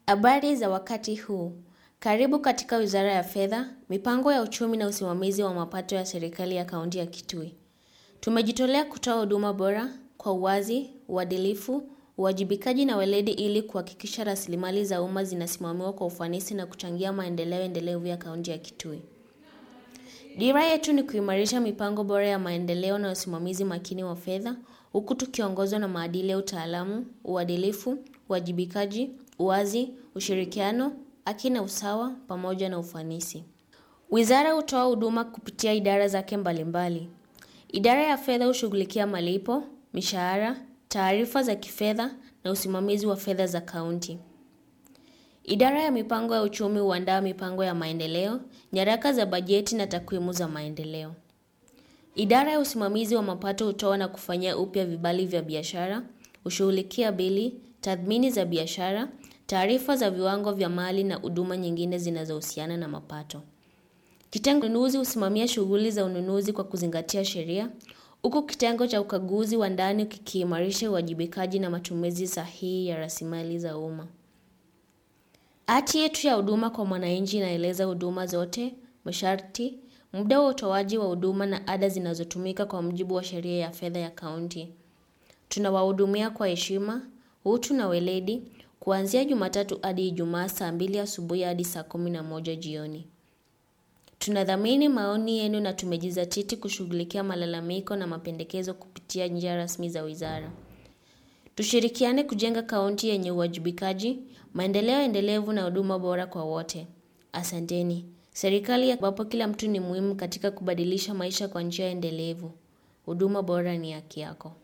Habari za wakati huu. Karibu katika Wizara ya Fedha, Mipango ya Uchumi na Usimamizi wa Mapato ya Serikali ya Kaunti ya Kitui. Tumejitolea kutoa huduma bora kwa uwazi, uadilifu, uwajibikaji na weledi ili kuhakikisha rasilimali za umma zinasimamiwa kwa ufanisi na kuchangia maendeleo endelevu ya Kaunti ya Kitui. Dira yetu ni kuimarisha mipango bora ya maendeleo na usimamizi makini wa fedha, huku tukiongozwa na maadili ya utaalamu, uadilifu, uwajibikaji, uwazi, ushirikiano, haki na usawa pamoja na ufanisi. Wizara hutoa huduma kupitia idara zake mbalimbali. Idara ya fedha hushughulikia malipo, mishahara, taarifa za kifedha na usimamizi wa fedha za kaunti. Idara ya mipango ya uchumi huandaa mipango ya maendeleo, nyaraka za bajeti na takwimu za maendeleo. Idara ya usimamizi wa mapato hutoa na kufanyia upya vibali vya biashara, hushughulikia bili, tathmini za biashara, taarifa za viwango vya mali na huduma nyingine zinazohusiana na mapato. Kitengo ununuzi husimamia shughuli za ununuzi kwa kuzingatia sheria, huku kitengo cha ukaguzi wa ndani kikiimarisha uwajibikaji na matumizi sahihi ya rasilimali za umma. Hati yetu ya huduma kwa mwananchi inaeleza huduma zote, masharti, muda wa utoaji wa huduma na ada zinazotumika kwa mujibu wa sheria ya fedha ya kaunti. Tunawahudumia kwa heshima, utu na weledi, kuanzia Jumatatu hadi Ijumaa saa mbili asubuhi hadi saa kumi na moja jioni. Tunadhamini maoni yenu na tumejizatiti kushughulikia malalamiko na mapendekezo kupitia njia rasmi za wizara. Tushirikiane kujenga kaunti yenye uwajibikaji, maendeleo endelevu na huduma bora kwa wote. Asanteni. Serikali ambapo kila mtu ni muhimu katika kubadilisha maisha kwa njia endelevu. Huduma bora ni haki yako.